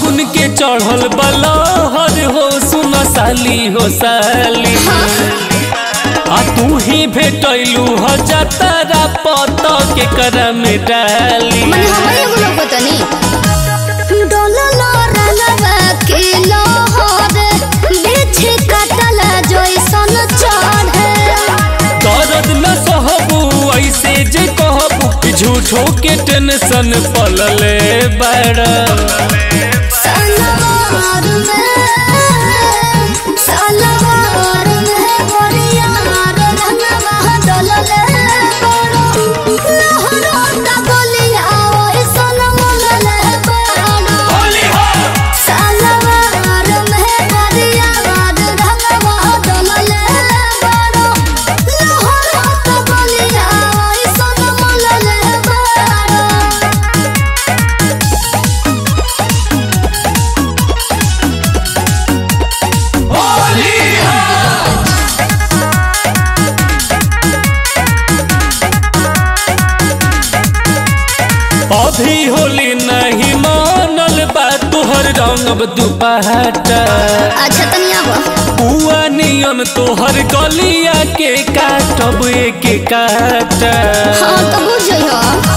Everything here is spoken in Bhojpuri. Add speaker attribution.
Speaker 1: फागुन के चढ़ल बलहर हो सुन साली हो साली आ तू ही भेटैलू ह जतरा पत के कर में डाली
Speaker 2: मने हमरे एगो लोग तनी डोललो रलवा के लोहर बीच कटल जैसन चढ़े
Speaker 1: दर्द न सहबू ऐसे जे कहबू कि झूठो के टेंशन पलले बड़ा
Speaker 2: सलवार में सलवार में बरियार रंगवा डोलले बड़ो लहरो ता बोलिया ओइसन मोलले बड़ो सलवार में बरियार रंगवा डोलले बड़ो लहरो ता बोलिया ओइसन मोलले बड़ो
Speaker 1: अभी होली नहीं मानल बा तुहर रंगब दुपहटा
Speaker 2: अच्छा तनिया हुआ
Speaker 1: पुआ नियन तोहर गलिया के काटब एक काटा
Speaker 2: हाँ तो बुझ जइहो